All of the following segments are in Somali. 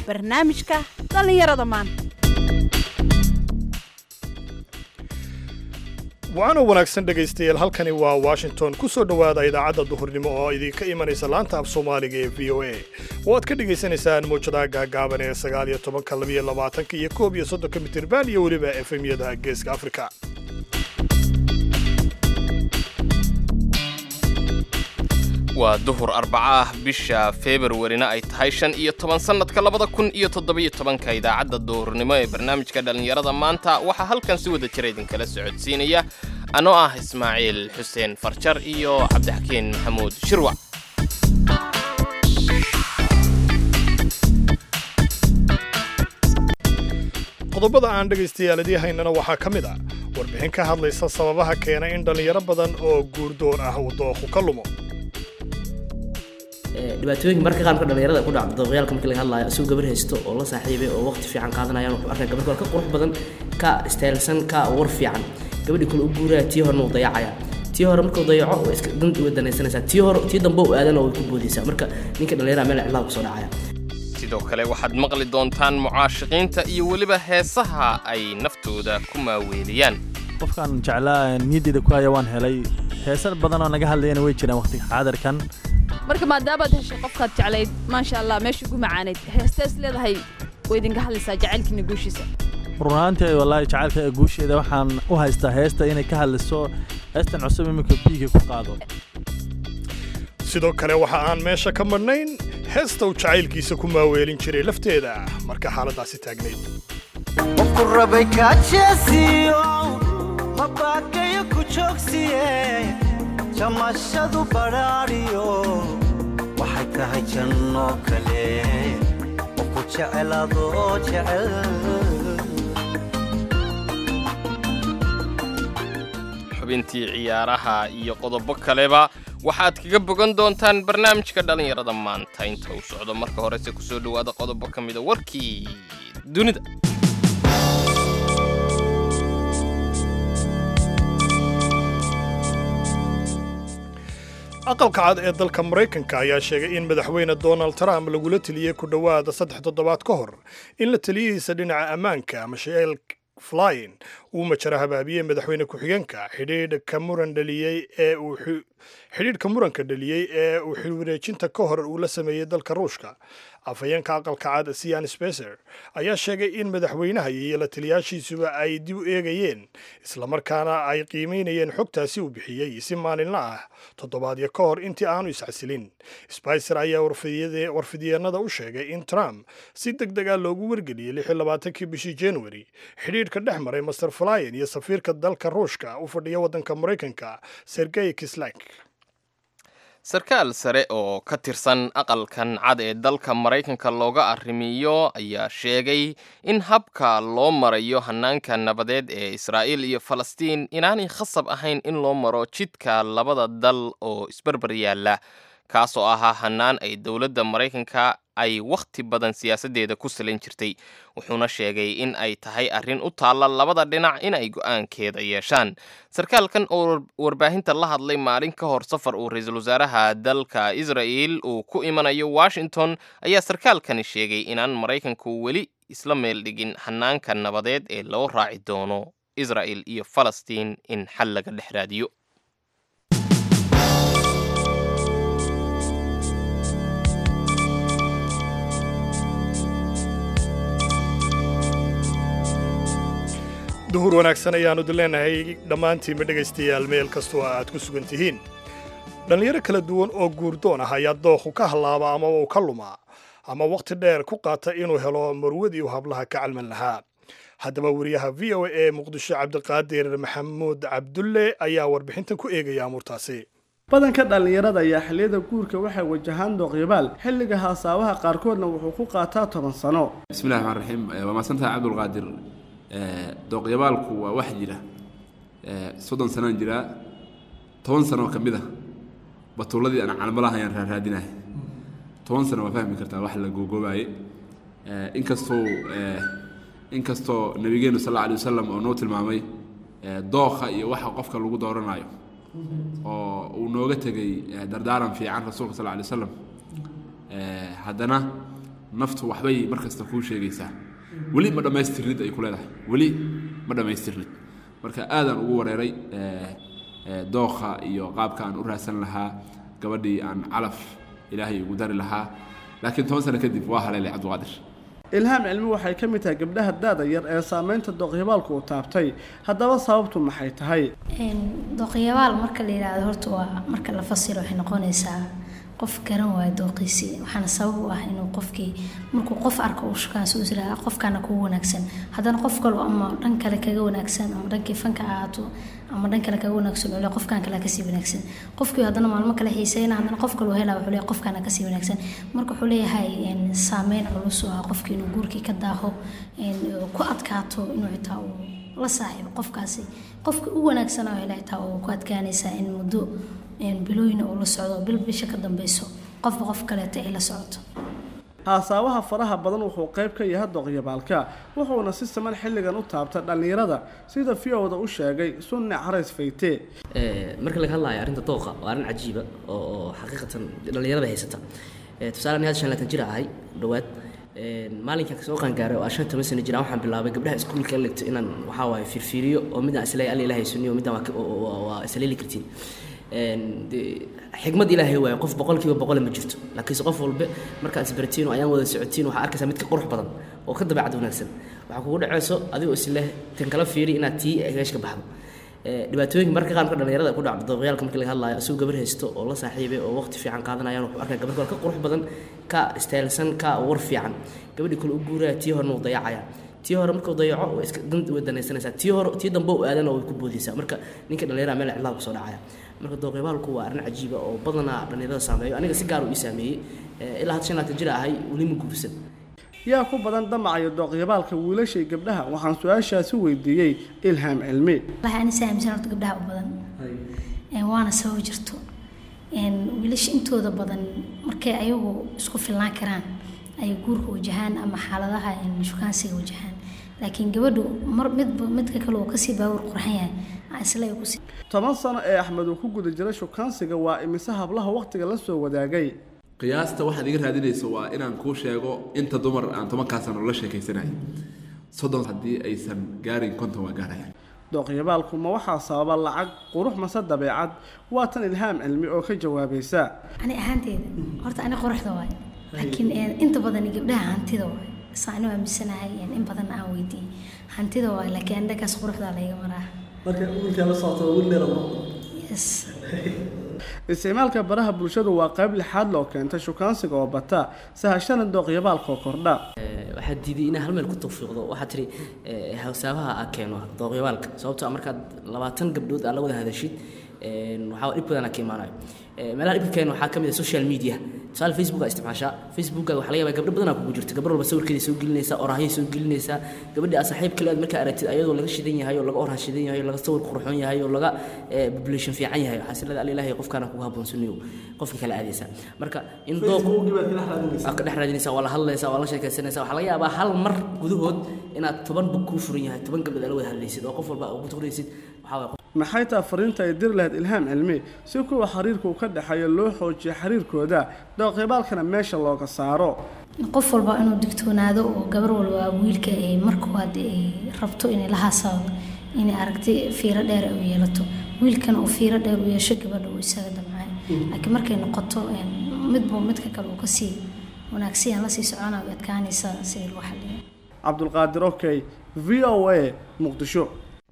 barnaamijka dhallinyarada maanta waana wanaagsan dhegaystayaal halkani waa washington ku soo dhowaada idaacadda duhurnimo oo idinka imanaysa laanta af soomaaliga ee v o a oo aad ka dhagaysanaysaan mawjadaha gaagaaban ee sagaal iyo tobanka labiyo labaatanka iyo koob iyo soddonka mitirban iyo weliba efemyada geeska afrika waa duhur arbaca ah bisha februarina ay tahay shan iyo toban sannadka labada kun iyo toddobiyo tobanka idaacadda duhurnimo ee barnaamijka dhallinyarada maanta waxaa halkan si wada jira idinkala socodsiinaya anoo ah ismaaciil xuseen farjar iyo cabdixakiin maxamuud shirwac qodobada aan dhegaystayaal idii haynana waxaa ka mid ah warbixin ka hadlaysa sababaha keena in dhallinyaro badan oo guurdoon ah uu dooqu ka lumo dhibaatooyinka marka qaar marka dhalinyarada ku dhacdo dooqyaalka markii laga hadlaayo isagoo gabar haysto oo la saaxiibay oo waqti fiican qaadanayaan wuxuu arkaya gabar kale ka qurux badan ka istaylsan ka war fiican gabadhii kale u guuraya tii horena uu dayacaya tii hore markuu dayaco way iska danta way danaysanaysaa tii hore tii dambe uu aadana way ku boodaysaa marka ninka dhalinyarada meel cidlaha kusoo dhacaya sidoo kale waxaad maqli doontaan mucaashiqiinta iyo weliba heesaha ay naftooda ku maaweeliyaan qofkaan jeclaa niyaddeeda ku haya waan helay heesar badan oo naga hadlayana way jiraan waqtiga xaadirkan marka maadaabaad heshay qofkaad jeclayd maasha allah meesha ugu macaanayd heestees leedahay way idinka hadlaysaa jacaylkiina guushiisa run ahaantii wallaahi jacaylka guusheeda waxaan u haystaa heesta inay ka hadlayso heestan cusub iminka biiga ku qaado sidoo kale waxa aan meesha ka madhnayn heesta uu jacaylkiisa ku maaweelin jiray lafteeda marka xaaladdaasi taagnayd qofku rabay kaajeesiyo mabaakayo ku joogsiye jamashadu badhaadhiyo waxay tahay janno kale qofku jeceladoo jecel xubintii ciyaaraha iyo qodobo kaleba waxaad kaga bogan doontaan barnaamijka dhallinyarada maanta inta uu socdo marka horese kusoo dhowaada qodobo ka mida warkii dunida aqalka cad ee dalka maraykanka ayaa sheegay in madaxweyne donald trump lagula teliyey ku dhowaada saddex toddobaad ka hor in la taliyihiisa dhinaca ammaanka michel flyin uu majara habaabiyey madaxweyne ku-xigeenka xidhiidhka muran dhaliyey ee uu xidhiidhka muranka dhaliyey ee uu xilwareejinta ka hor uu la sameeyey dalka ruushka afhayeenka aqalka cad sian specer ayaa sheegay in madaxweynaha iyo la taliyaashiisuba ay dib u eegayeen islamarkaana ay qiimaynayeen xogtaasi uu bixiyey si maalinla ah toddobaadyo ka hor intii aanu iscasilin spicer ayaa warfidyeennada u sheegay in trump si deg deg ah loogu wargeliyey kii bishii january xidhiidhka dhex maray master flyin iyo safiirka dalka ruushka u fadhiya waddanka maraykanka sergey kislak sarkaal sare oo ka tirsan aqalkan cad ee dalka maraykanka looga arrimiyo ayaa sheegay in habka loo marayo hannaanka nabadeed ee israa'iil iyo falastiin inaanay khasab ahayn in loo maro jidka labada dal oo isbarbar yaalla kaasoo ahaa hannaan ay dowladda maraykanka ay wakhti badan siyaasaddeeda ku salin jirtay wuxuuna sheegay in ay tahay arrin u taalla labada dhinac in ay go'aankeeda yeeshaan sarkaalkan oo warbaahinta la hadlay maalin ka hor safar uu ra-iisul wasaaraha dalka israa'el uu ku imanayo washington ayaa sarkaalkani sheegay inaan maraykanku weli isla meel dhigin hannaanka nabadeed ee loo raaci doono israa'el iyo falastiin in xal laga dhex raadiyo duhur wanaagsan ayaannu dileenahay dhammaantiinba dhegaystayaal meel kastoo aad ku sugan tihiin dhallinyaro kala duwan oo guurdoon ah ayaa dooqu ka hallaaba ama uu ka lumaa ama wakhti dheer ku qaata inuu helo marwadii uu hablaha ka calman lahaa haddaba wariyaha v o a ee muqdisho cabdiqaadir maxamuud cabdulle ayaa warbixintan ku eegaya amuurtaasi badanka dhallinyarada ayaa xilliyada guurka waxay wajahaan dooqyabaal xilliga haasaabaha qaarkoodna wuxuu ku qaataa toban sano bismillahi raxmaan raxiim waa mahadsantahay cabdulqaadir dooqyabaalku waa wax jira soddon sanaan jiraa toban sano ka mid a batuuladii aan calmalaha ayaan raaraadinahay toban sano waa fahmi kartaa wax la googoobaye inkastoo inkastoo nabigeenu sal alla alay wasalam oo noo tilmaamay dooqa iyo waxa qofka lagu dooranayo oo uu nooga tegey dardaaran fiican rasuulka sal alla alay wasalam haddana naftu waxbay mar kasta kuu sheegaysaa weli ma dhammaystirnid ay ku leedahay weli ma dhammaystirnid marka aadaan ugu wareeray dookha iyo qaabka aan u raadsan lahaa gabadhii aan calaf ilaahay ugu dari lahaa laakiin toban sano kadib waa haleelay cabdiqaadir ilhaam cilmi waxay ka mid tahay gabdhaha daada yar ee saameynta dooqyabaalku uu taabtay haddaba sababtu maxay tahay dooqyabaal marka la yidhaahdo horta waa marka la fasiro waxay noqonaysaa qof garan waayo dooqiisii waxaana sabab u ah inuu qofkii markuu qof arko uu shukaansi u jiraa qofkaana kugu wanaagsan haddana qof kale ama dhan kale kaga wanaagsan ama dhankii fanka ahaato ama dhan kale kaga wanaagsan ule qofkan kale kasii wanaagsan qofkii haddana maalmo kale xiiseyna haddana qof kale helaa wuxuu leeyahay qofkaana kasii wanaagsan marka wuxuu leeyahay saameyn culus oo ah qofkii inuu guurkii ka daaho ku adkaato inuu xitaa uu la saaxiibo qofkaasi qofka u wanaagsan oo hele xitaa uu ku adkaanaysaa in muddo bilooyina uu la socdo bil bisha ka dambeyso qofba qof kaleeta ay la socoto haasaawaha faraha badan wuxuu qayb ka yahay dooqyabaalka wuxuuna si siman xilligan u taabta dhallinyarada sida fiowda u sheegay sunne carays fayte marka laga hadlayo arrinta dooqa waa arrin cajiiba oo oo xaqiiqatan dhallinyarada haysata tusaale ani hadda shan laatan jir ahay dhawaad maalinkan kasoo qaangaaray oo aan shan toban sano jiraan waxaan bilaabay gabdhaha iskuulka ligto inaan waxaa waaye fiirfiiriyo oo midaan isleeyahay alla ilaahay sunniyo midaan waa isleeli kartiin xigmad ilaahay waaye qof boqolkiiba boqole ma jirto laakiinse qof walbe markaad isbaratiin oo ayaan wada socotiin waxaa arkaysaa mid ka qurux badan oo ka dabeecad wanaagsan waxaa kugu dhacayso adigoo isleh tan kala fiiri inaad tii meesh ka baxdo dhibaatooyinka marka qaarka dhalinyarada ku dhacdo dooqyaalka marka laga hadlayo isagoo gabar haysto oo la saaxiibay oo waqti fiican qaadanayaan wuxuu arkaa gabar kale ka qurux badan ka istaylsan ka war fiican gabadhii kale u guuraya tii horena uu dayacaya tii hore markuu dayaco way iska dan way danaysanaysaa tii hore tii dambe u aadana way ku boodaysaa marka ninka dhalinyarada meel cidlaha kusoo dhacaya marka dooqyabaalku waa arrin cajiiba oo badanaa dhalinyarada saameeyo aniga si gaar uu ii saameeyey ilaa hadda shan laatan jir ahay weli ma guursan yaa ku badan damacayo dooqyabaalka wiilashay gabdhaha waxaan su-aashaasi weydiiyey ilhaam cilmi wallahi ani saamisan horta gabdhaha u badan waana sabab jirto wiilasha intooda badan markay ayagu isku filnaan karaan ay guurka wajahaan ama xaaladaha shukaansiga wajahaan laakiin gabadhu mar midba midka kale uu kasii baawur qurxan yahay isla ay kusii toban sano ee axmed uu ku guda jiray shukaansiga waa imise hablaha waqtiga la soo wadaagay qiyaasta waxaad iga raadinayso waa inaan kuu sheego inta dumar aan tobankaa sano la sheekaysanayay soddon haddii aysan gaarin konton waa gaarayaan dooqyabaalku ma waxaa sababa lacag qurux mase dabeecad waa tan ilhaam cilmi oo ka jawaabaysa ani ahaanteeda horta ani quruxda waay laakiin inta badan gabdhaha hantida waay saani waa misanahay in badan aan weydiiyey hantida waay laakiin andhagaas quruxdaa layga maraa marka wiilkaa la socoto wiil dheer yes isticmaalka baraha bulshadu waa qayb lixaad loo keentay shukaansiga oo bata sahashana dooqyabaalkoo kordha waxaad diiday inaa hal meel ku tawfiiqdo waxaad tiri hawsaabaha aa keeno dooqyabaalka sababtoo markaad labaatan gabdhood aad la wada hadashid waxaa dhib badan ka imaanayo meelaha dhibka keena waxaa ka mid ah social media tusaale facebook aa isticmaashaa facebookaga waxaa laga yaabaa gabdho badanaa kugu jirta gabar walba sawirkeeda soo gelinaysaa oraahyo soo gelinaysaa gabadhii aad saaxiib kale aad markaa aragtid ayadoo laga shidan yahay oo laga orah shidan yahay oo laga sawir qurxoon yahay oo laga population fiican yahay waxaa silada alla ilaahay qofkaana kugu habboon sunniyow qofka kale aadaysaa marka in dooq aad ka dhex raadinaysaa waa la hadlaysaa waa la sheekaysanaysaa waxaa laga yaabaa hal mar gudahood inaad toban bug kuu furan yahay toban gabdhood aad la wada hadlaysid oo qof walba ugu tuqraysid waxaa waay maxay taa fariinta ay diri lahayd ilhaam cilmi si kuwa xiriirka uu ka dhexeeyo loo xoojiyo xiriirkooda dooqyabaalkana meesha looga saaro qof walba inuu digtoonaado oo gabar walba wiilka ay markooad ay rabto inay la haasado inay aragti fiiro dheer u yeelato wiilkana uu fiiro dheer u yeesho gabadha uu isaga damcay laakiin markay noqoto midba midka kale uu kasii wanaagsiyan lasii socona way adkaanaysaa sidii lagu xaliyo cabdulqaadir okey v o a muqdisho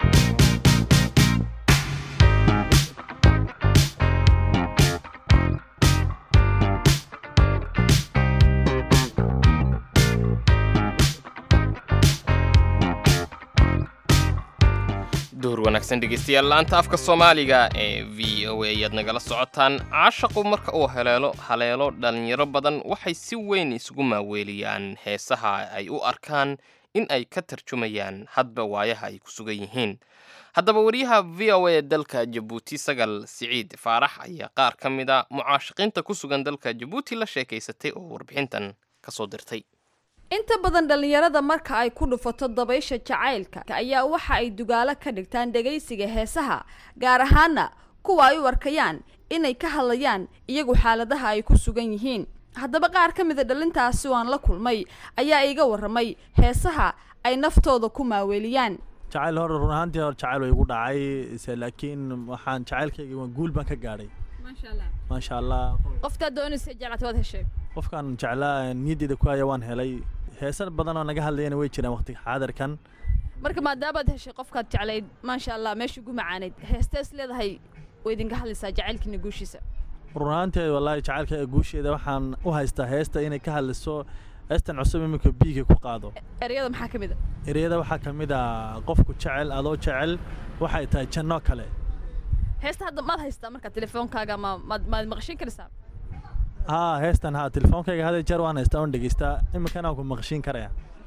duhur wanaagsan dhegeystayaal laanta afka soomaaliga ee v o a ayaad nagala socotaan caashaqu marka uu haleelo haleelo dhallinyaro badan waxay si weyn isugu maaweeliyaan heesaha ay u arkaan in ay ka tarjumayaan hadba waayaha ay ku sugan yihiin haddaba wariyaha v o a dalka jabuuti sagal siciid faarax ayaa qaar ka mid a mucaashaqiinta ku sugan dalka jabuuti la sheekaysatay oo warbixintan ka soo dirtay inta badan dhallinyarada marka ay ku dhufato dabaysha jacaylka ayaa waxa ay dugaalo ka dhigtaan dhegaysiga heesaha gaar ahaana kuwa ay u arkayaan inay ka hadlayaan iyagu xaaladaha ay ku sugan yihiin haddaba qaar ka mida dhalintaasi oo aan la kulmay ayaa iga warramay heesaha ay naftooda ku maaweeliyaan jacayl hore run ahaantii hore jacayl way igu dhacay se laakiin waxaan jacaylkayga waa guul baan ka gaadhay maasha allah qoftaa doonaysa jeclaata waad heshay qofkaan jeclaa niyaddeeda ku haya waan helay heesan badan oo naga hadlayana way jiraan waqtiga xaadirkan marka maadaabaad heshay qofkaad jeclayd maasha allah meesha ugu macaanayd heestees leedahay way idinka hadlaysaa jacaylkiina guushiisa run ahaantii wallaahi jacaylka guusheeda waxaan u haystaa heesta inay ka hadliso heestan cusub iminka biiga ku qaado ereyada maxaa ka mid a ereyada waxaa ka mid ah qofku jecel adoo jecel waxay tahay janno kale heesta hadda maad haystaa marka telefoonkaaga ma maad maad maqashin karaysaa haa heestan haa telefoonkayga hada jeer waan haystaa oon dhegeystaa iminkana waan ku maqashiin karaya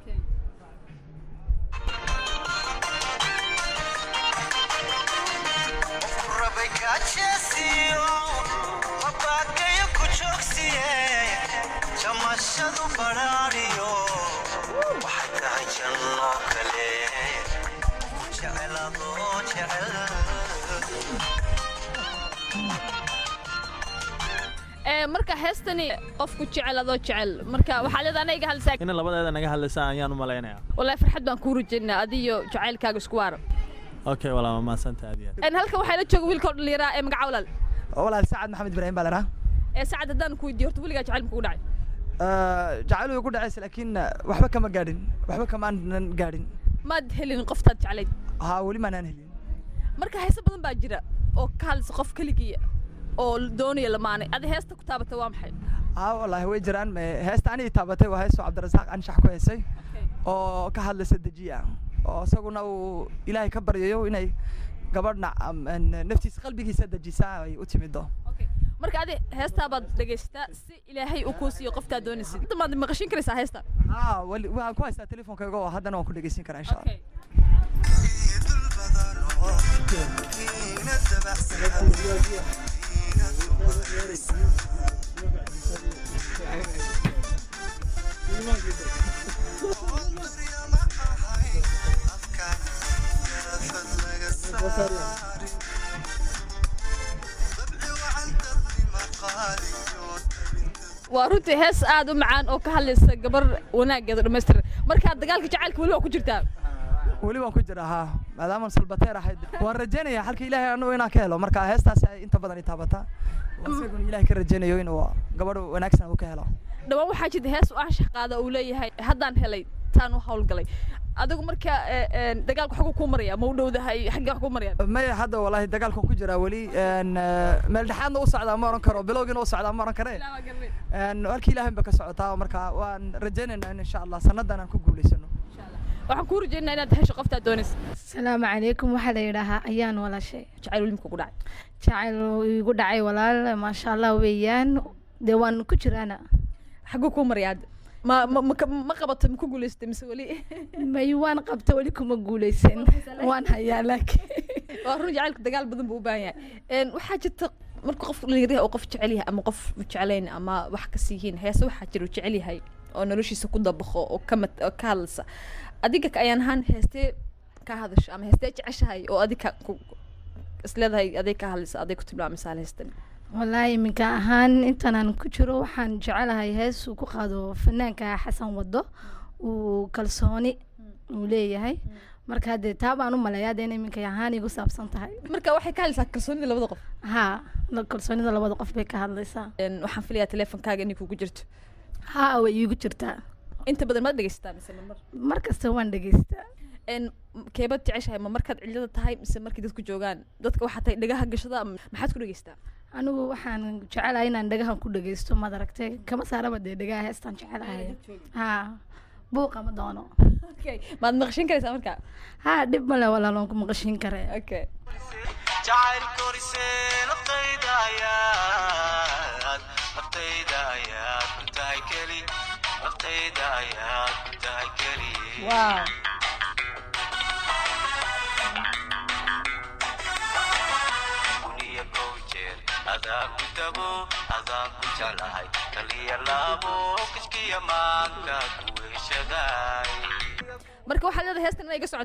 jamashadu badhaadhiyo waxay tahay janno kale jeceladoo jecel ee marka heestani qofku jecel adoo jecel marka waxaa leedahay ana iga hadlaysaa in labadeeda naga hadlaysa ayaan u malaynayaa wallahi farxad baan kuu rajaynaa adiyo jacaylkaaga isku waara okay walaa ma mahadsanta aad iyo aad een halkan waxaa la jooga wiilka oo dhallinyaraa ee magaca walaal walaal sacad maxamed ibraahim baa lahaa ee saacad haddaan ku weydiiyo horta weligaa jacayl mukugu dhacay jacayl way ku dhacaysa laakiin waxba kama gaadhin waxba kamaanan gaadhin maad helin qoftaad jeclayd haa weli maanaan helin marka heese badan baa jira oo ka hadlaysa qof keligiya oo doonaya lamaanay adi heesta ku taabatay waa maxay haa wallaahi way jiraan heesta anigii taabatay waa heestoo cabdirasaaq anshax ku heesay oo ka hadlaysa dejiya oo isaguna uu ilaahay ka baryayo inay gabadhna naftiisa qalbigiisa dejisa ay u timido marka adi heestaa baad dhegaysataa si ilaahay uu kuu siiyo qoftaa doonaysid hadda maad maqashin karaysaa heesta haa wali waxaan ku haystaa telefonkayga oo haddana waan ku dhegeysin karaa insha allah waa runtii hees aad u macaan oo ka hadlaysa gabar wanaaggeeda dhammaystiran markaa dagaalka jacaylka weli waa ku jirtaa weli waan ku jiraa haa maadaama salbateer ahayd waan rajaynayaa halka ilaahay anugu inaan ka helo marka heestaasi ay inta badan i taabataa isaguna ilaahay ka rajaynayo inuu gabadh wanaagsan uu ka helo dhawaan waxaa jirta hees u anshax qaada uu leeyahay haddaan helay taan u hawlgalay adigu marka dagaalka xaguu kuu maraya ma u dhowdahay xaggee wax kuu maraya maya hadda wallaahi dagaalkan ku jiraa weli meel dhexaadna u socdaa ma oran karo bilowgiina u socdaa ma oran kare halkii ilaahay ba ka socotaa marka waan rajaynaynaa in insha allah sannadan aan ku guulaysano waxaan kuu rajaynaa inaad hesho qoftaad doonaysa asalaamu calaykum waxaa la yidhaahaa ayaan walaashay jacayl weli muku dhacay jacayl igu dhacay walaal maasha allah weeyaan dee waan ku jiraana xaguu kuu maraya hadda ma ma ma qabato ma ku guulaysatay mise weli may waan qabta weli kuma guulaysan waan hayaa laakiin waa run jacaylku dagaal badan buu u baahan yahay waxaa jirta marka qof dhalinyaryaha oo qof jecel yahay ama qof jeclayn ama wax kas yihiin heese waxaa jira uu jecel yahay oo noloshiisa ku dabaqo oo ka mat oo ka hadlaysa adiga ayaan ahaan heestee ka hadasho ama heestee jeceshahay oo adiga isleedahay aday ka hadlaysa aday ku tilmaamisaa heestan wallaahi iminka ahaan intaanaan ku jiro waxaan jecelahay hees uu ku qaado fanaanka xasan wado uu kalsooni uu leeyahay marka haddee taa baan u maleeyaa dee inay iminka ahaan igu saabsan tahay marka waxay ka hadlaysaa kalsoonida labada qof haa kalsoonida labada qof bay ka hadlaysaa waxaan filayaa teleefonkaaga inay kugu jirto haa way iigu jirtaa inta badan maad dhegeysataa mise mar mar kasta waan dhegeystaa keebad jeceshahay ma markaad cilada tahay mise markay dadku joogaan dadka waxaa tahay dhagaha gashada maxaad ku dhegeystaa anigu waxaan jecelahay inaan dhagahan ku dhegeysto maad aragtay kama saaraba dee dhagaha heestaan jecelahay haa buuqa ma doono maad maqashin karaysaa markaa haa dhib male walaalon ku maqashin kare okay jacayl korise naftayda ayaad naftayda ayaad ku tahay keli naftayda ayaad ku tahay keli wow uniya kow jeer adaan ku tago adaan ku jeclahay kaliya laabo kiskiya maanta ku heshaday marka waxaad leedahay heestan inay iga socotaa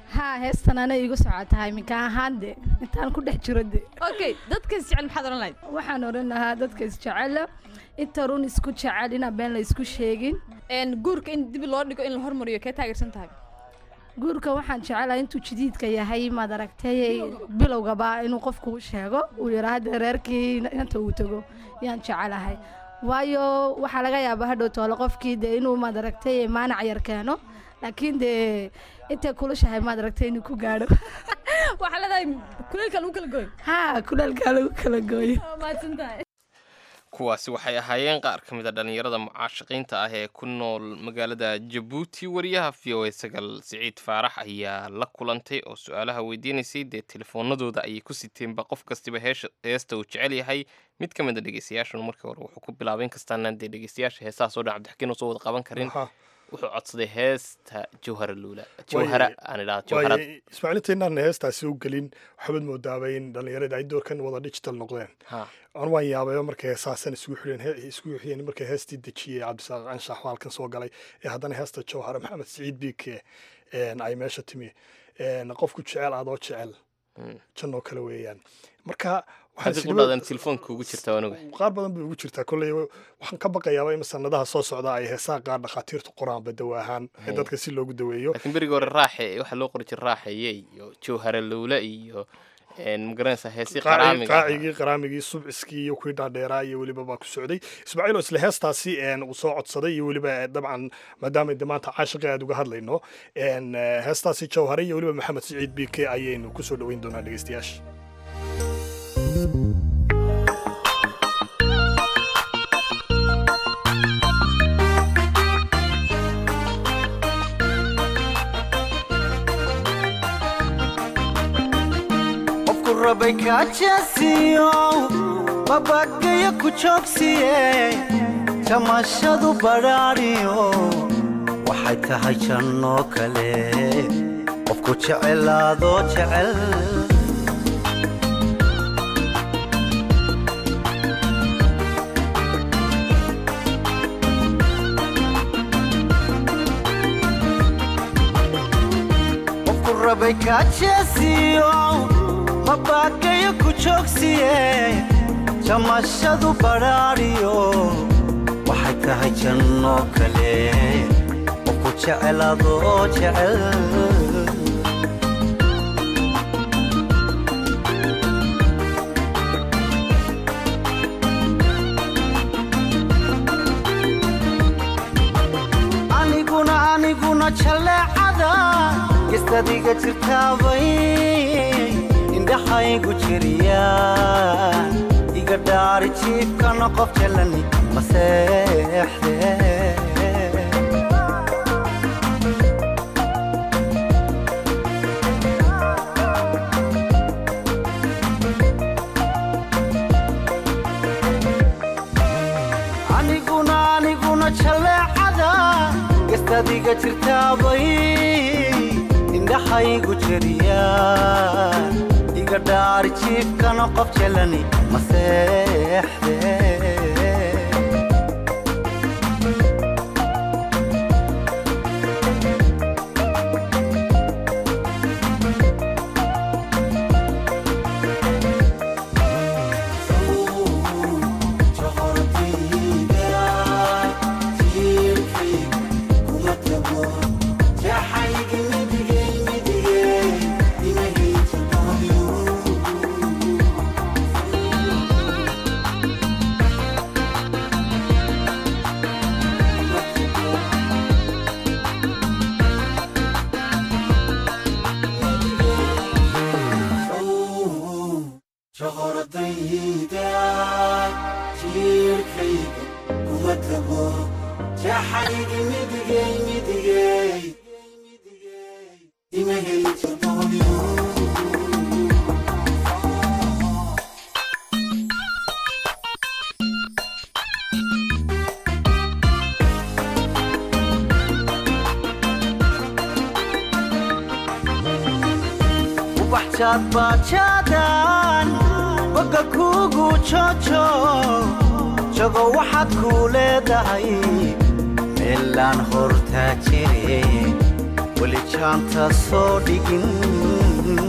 haa heestan ana iigu socotahay minka ahaan de intaan ku dhex jiro de okay dadka isjecel maxaad oran lahayd waxaan odhan lahaa dadka isjecela inta run isku jecel inaan been la isku sheegin guurka in dib loo dhigo in la hormariyo kee taageersan tahay guurka waxaan jecelahay intuu jadiidka yahay maad aragtay bilowgaba inuu qofku u sheego uu yidhaa hadda reerkii inta uu tago yaan jecelahay waayo waxaa laga yaabaa hadhow toole qofkii de inuu maad aragtay maanac yar keeno laakiin dee intay kulushahay maad aragtay inuu ku gaadho waxaa leedahay kuleelka lagu kala gooyo haa kuleelkaa lagu kala gooyo mahadsan tahay kuwaasi waxay ahaayeen qaar ka mid a dhallinyarada mucaashaqiinta ah ee ku nool magaalada jabuuti wariyaha v o a sagal siciid faarax ayaa la kulantay oo su-aalaha weydiinaysay dee telefoonadooda ayay ku siteenba qof kastiba heesha heesta uu jecel yahay mid ka mid a dhegeystayaashuna markii hore wuxuu ku bilaabay inkastaanaan dee dhegeystayaasha heesaha soo dhan cabdixakiin oo soo wada qaban karin wuxuu codsaday heesta jawhara luula jawhara aan idhaha jawharad ismaaciilinta inaan heestaasi u gelin waxaad moodaaba in dhallinyarada ay doorkan wada digital noqdeen aan waan yaabayo markay heesaasan isugu xidheen isugu xidheen markay heestii dejiyey cabdisaaq anshax halkan soo galay ee haddana heesta jawhara maxamed siciid biike ay meesha timi qofku jecel adoo jecel jannoo kale weeyaan marka qudhadan telefoonka ugu jirta anuga qaar badan bay ugu jirtaa kolley waxaan ka baqayaaba in sanadaha soo socda ay heesaa qaar dhakhaatiirtu qoraanba dawa ahaan ee dadka si loogu daweeyo laakiin berigii hore raaxe waxaa loo qori jira raaxeye iyo jawhara lowle iyo magaranaysa heesii qaraamiga qaacigii qaraamigii subciskii iyo kuwii dhaadheeraa iyo weliba baa ku socday ismaaciil oo isla heestaasi uu soo codsaday iyo weliba dabcan maadaama de maanta caashiqa aad uga hadlayno heestaasi jawhare iyo weliba maxamed siciid bike ayaynu kusoo dhoweyn doonaa dhegeystayaasha rabay kaajasiyo babagayo ku joogsiye jamashadu badhaadhiyo waxay tahay jannoo kale qofku jecelaadoo jecel qofku rabay kaajasiyo mabagayo ku joogsiye jamashadu badhaadhiyo waxay tahay jannoo kale qofku jecelaadoo jecel aniguna aniguna jaleecada gestadiga jirtaabay indhaxaygu jiriya iga dhaari jiifkana qof jalani maseexde aniguna aniguna jaleecada gestadiga jirtaabay indhaxaygu jiriya iga dhaari jiifkana qof jalani maseexde ubaxjaad baajaadan boga kuugu jojo jago waxaad kuu leedahay meelaan hortaa jire weli jaanta soo dhigin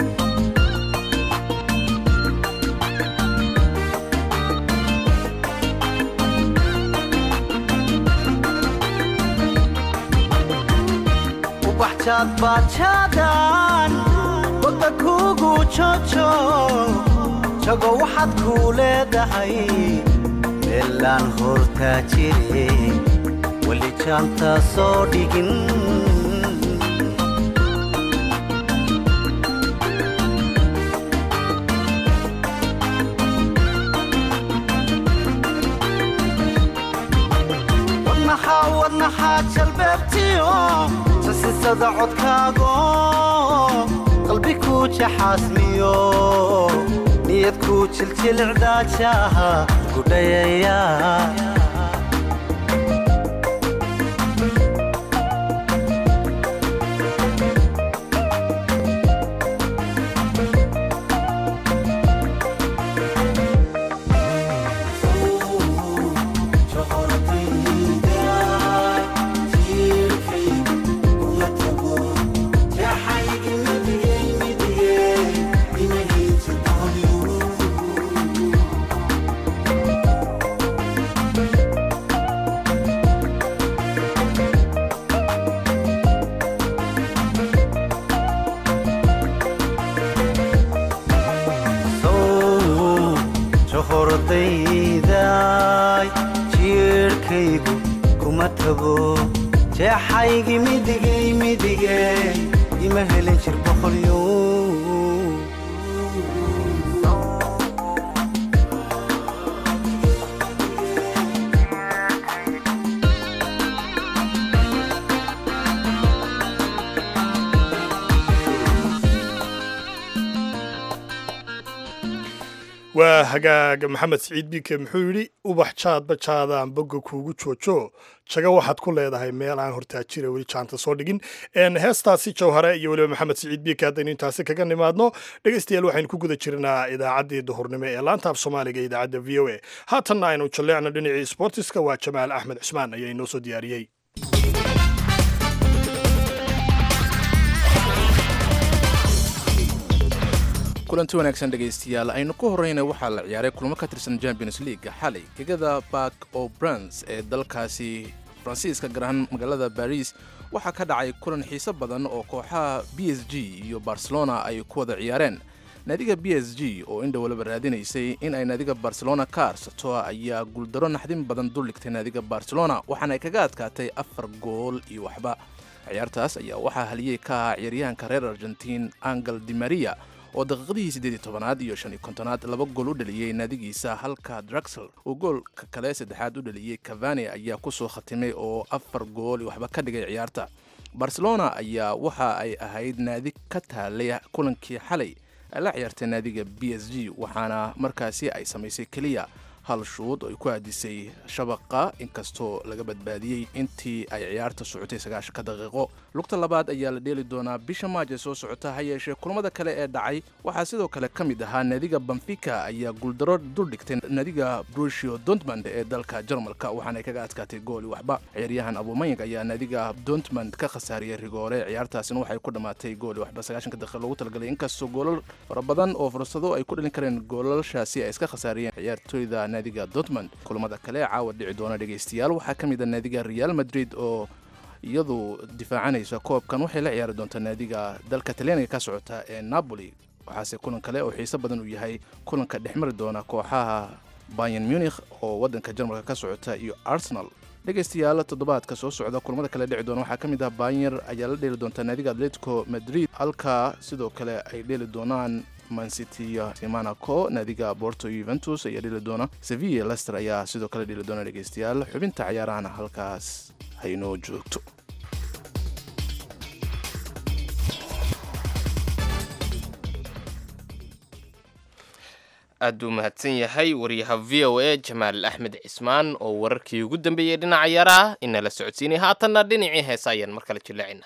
ubaxjaad baajaadan wadda kuugu jojo jago waxaad kuu leedahay meelaan hortaa jire weli jaanta soo dhigin wadnaxaa wadnaxaa jalbeebtiyo sasisada codkaago qalbi kuu jaxaasmiyo niyad kuu jiljilcdaajaha gudhayaya sow johordayday jiirhkaygu kuma tago jeexaygii midigay midige ima helin jir boqolyo waa hagaag maxamed siciid biike muxuu yidhi ubax jaadba jaadaan boga kuugu joojo jaga waxaad ku leedahay meel aan hortaajira weli jaanta soo dhigin En heestaasi jawhare iyo weliba maxamed siciid biike haddaynu intaasi kaga nimaadno dhegaystayaal waxaynu ku guda jirnaa idaacaddii duhurnimo ee laanta af soomaaliga ee idaacadda v o a haatanna aynu jalleecno dhinacii sportiska waa jamaal axmed cismaan ayaa inoo soo diyaariyey kulanti wanaagsan dhegaystayaal aynu ku horreyna waxaa la ciyaaray kulmo ka tirsan champions league xalay gegada bark o brans ee dalkaasi faransiiska gaar ahaan magaalada baris waxaa ka dhacay kulan xiiso badan oo kooxaha b s g iyo barcelona ay ku wada ciyaareen naadiga b s g oo indha waliba raadinaysay in ay naadiga barcelona ka arsato ayaa guuldaro naxdin badan duldhigtay naadiga barcelona waxaana ay kaga adkaatay afar gool iyo waxba ciyaartaas ayaa waxaa haliyey ka ahaa ciyaaryahanka reer argentiin angel di maria oo daqiiqadihii siddeed iyo tobanaad iyo shan iyo kontonaad laba gool u dhaliyey naadigiisa halka draxel uu goolka kale saddexaad u dhaliyey cavani ayaa ku soo khatimay oo afar gool iyo waxba ka dhigay ciyaarta barcelona ayaa waxa ay ahayd naadi ka taalay kulankii xalay ay la ciyaartay naadiga b s g waxaana markaasi ay samaysay keliya hal shuud oo ay ku aadisay shabaqa inkastoo laga badbaadiyey intii ay ciyaarta socotay sagaashanka daqiiqo lugta labaad ayaa la dheeli doonaa bisha maaj ee soo socota ha yeeshee kulamada kale ee dhacay waxaa sidoo kale ka mid ahaa naadiga bamfika ayaa guuldaro duldhigtay naadiga brusio dontmand ee dalka jarmalka waxaana ay kaga adkaatay gooli waxba ciyaaryahan abumayang ayaa naadiga dontmand ka khasaariyey rigoore ciyaartaasina waxay ku dhammaatay gooli waxba sagaashanka daqiiq loogu talagalay inkastoo goolal fara badan oo fursado ay ku dhalin kareen goolalshaasi ay iska khasaariyeen ciyaartooyda naadiga dortmund kulamada kale ee caawa dhici doona dhegaystayaal waxaa ka mid a naadiga real madrid oo iyadu difaacanaysa koobkan waxay la ciyaari doontaa naadiga dalka talyaaniga ka socota ee napoli waxaase kulan kale oo xiiso badan uu yahay kulanka dhexmari doona kooxaha bayan munich oo wadanka jarmalka ka socota iyo arsenal dhegaystayaal toddobaadka soo socda kulamada kale dhici doona waxaa ka mid ah bayer ayaa la dheeli doontaa naadiga atletico madrid halka sidoo kale ay dheeli doonaan mancity monaco naadiga borto yuventus ayaa dheli doona sevilla lester ayaa sidoo kale dheli doona dhegaystayaal xubinta ciyaarahana halkaas haynoo joogto aad buu mahadsan yahay wariyaha v o a jamaal axmed cismaan oo wararkii ugu dambeeyey dhinaca ciyaaraha inala socodsiinay haatanna dhinacii heesa ayaan mar kale jilleecina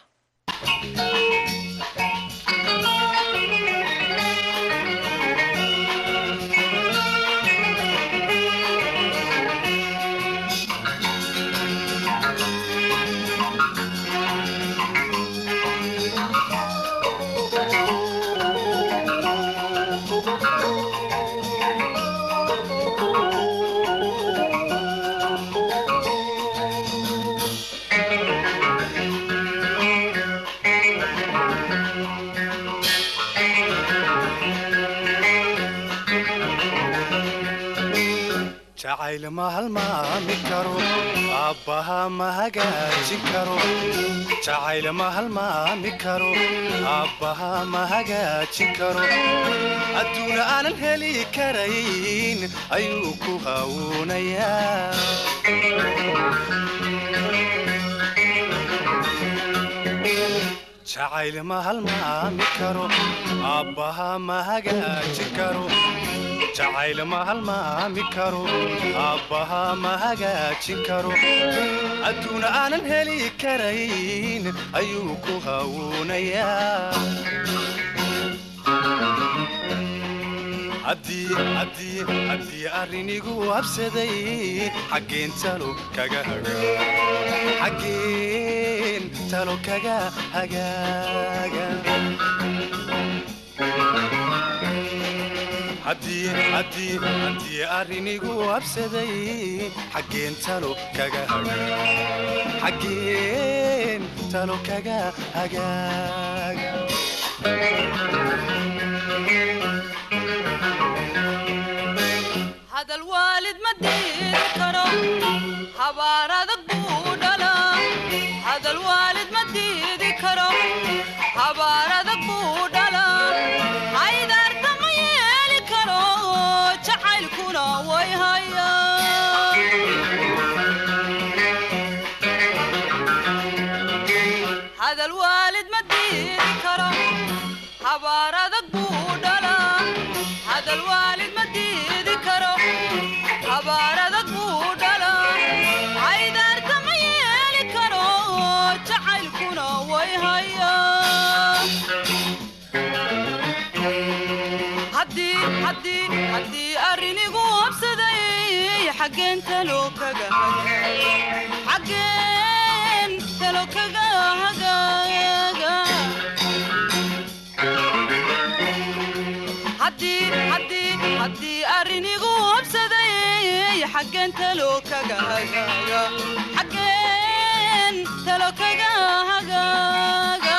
jacayl ma halmaami karo aabbaha ma hagaajin karo jacayl ma halmaami karo aabbaha ma hagaajin karo adduuna aanan heli karayn ayuu ku hawuunayaa jacayl ma halmaami karo aabbaha ma hagaajin karo jacayl ma halmaami karo aabbaha ma hagaajin karo adduuna aanan heli karayn ayuu ku hawuunayaa haddii arrinigu habsaday xaggeen talo kaga xaggeen talo kaga hagaaga haddii arrinigu habsaday xaggeen talo kaga xaggeen talo kaga hagaaga hadal waalid ma diidi karo habaar adag buu dhalaa hadal waalid ma diidi karo habaar adag buu dhalaa haydaarta ma yeeli karo jacaylkuna way hayaa hadal waalid ma diidi karo habaar adag buu dhalaa hadal waalid ma diidi karo habaar adag buu dhalaa haydaarta ma yeeli karo jacaylkuna way hayaa haddii arrinigu habsaday xaggeen talo kaga xaggeen talo kaga hagaaga haddii arrinigu habsaday xaggeen talo kaga hagaaga xaggeen talo kaga hagaaga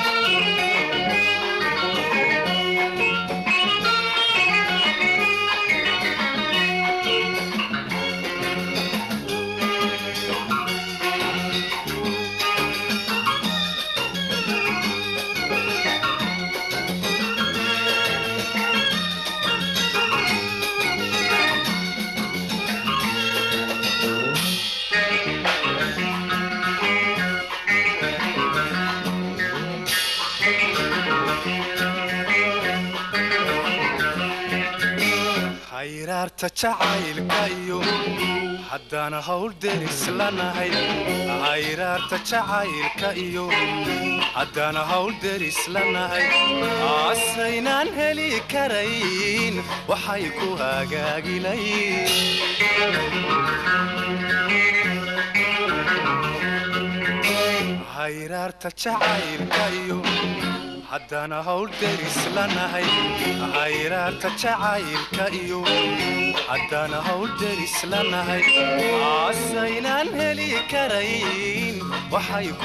hayraarta jacaylka iyo haddaan hawl deris lanahay hayraarta jacaylka iyo haddaan hawl deris lanahay aasaynaan heli karayn waxay ku hagaagilayn hayraarta jacaylka iyo haddaan hawl deris lanahay hayraarta jacaylka iyo haddaan hawl deris lanahay aasaynaan heli karayn waxay ku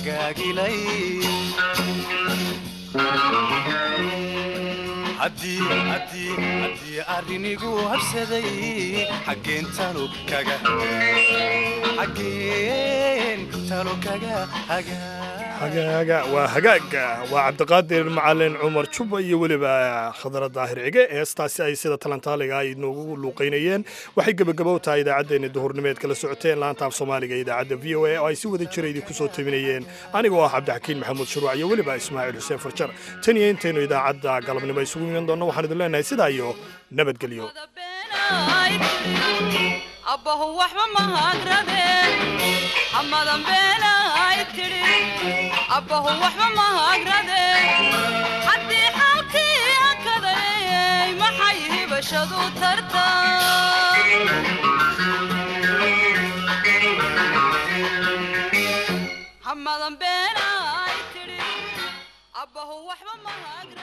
hagaagilayn arrinigu habsaday xaggeen talo kaga xaggeen talo kaga hagaa hagaaga waa hagaaga waa cabdiqaadir macalin cumar juba iyo weliba khadra daahir cige heestaasi ay sida talantaaliga ay noogu luuqaynayeen waxay gebagabow tahay idaacaddeenna duhurnimeed kala socoteen laanta af soomaaliga idaacadda v o a oo ay si wada jira idinku soo tabinayeen anigoo ah cabdixakiin maxamuud shuruuc iyo weliba ismaaciil xuseen farjar tan iyo intaynu idaacadda galabnimo isugu iman doonno waxaan idin leenahay sidaa iyo nabadgelyo abbahu waxba mahagradeen hamadan beenay tidhi abbahu waxba mahagradeen haddii xaalkii akaday maxay hibashadu tarta hamadan beenay tidhi abbahu waxba mahagradeen